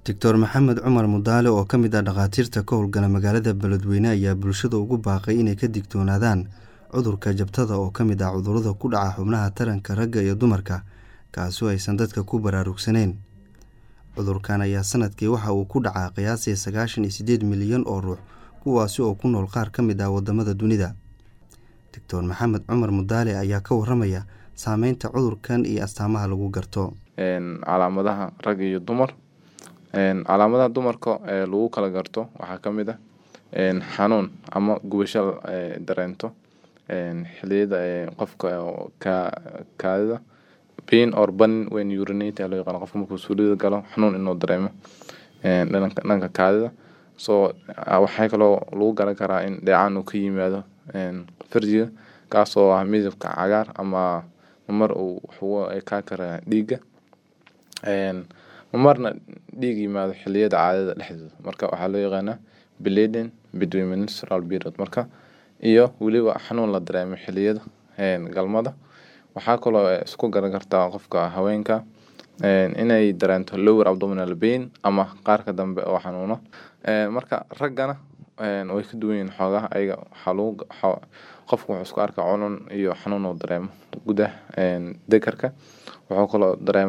doctor maxamed cumar mudaale oo ka mid ah dhakhaatiirta ka howlgala magaalada beledweyne ayaa bulshada ugu baaqay inay ka digtoonaadaan cudurka jabtada oo ka mid ah cudurrada ku dhaca xubnaha taranka ragga iyo dumarka kaasoo aysan dadka ku baraarugsaneyn cudurkan ayaa sanadkii waxa uu ku dhacaa qiyaasii sagaashan iyo siddeed milyan oo ruux kuwaasi oo ku nool qaar ka mid ah waddamada dunida doctor maxamed cumar mudaale ayaa ka waramaya saameynta cudurkan iyo astaamaha lagu garto calaamadaha rag iyo dumar calaamadaha dumarka ee lagu kala garto waxaa ka mid ah xanuun ama gubasho dareento xiliyada qofka kaadida pain or burning when urinate loo yaqaan qofka markuu suulida galo xanuun inuu dareemo dhanka kaadida so waxaa kaloo lagu garan karaa in dheecaan uu ka yimaado farjiga kaasoo ah midabka cagaar ama mar uu wuxuu kaa karaa dhiigga marna dhiig yimaado xiliyada caadada dhexdooda marka waxaa loo yaqaanaa bleeding between menstrual period marka iyo weliba xanuun la dareemo xiliyada galmada waxaa kaloo isku garan kartaa qofka haweenka inay dareento lower abdominal pain ama qaarka dambe oo xanuuno marka raggana way ka duwan yihiin xoogaha ayaga waxaa lagu qofku wuxuu isku arkaa cunun iyo xanuun uu dareemo gudaha dekarka wuxuu kaloo dareema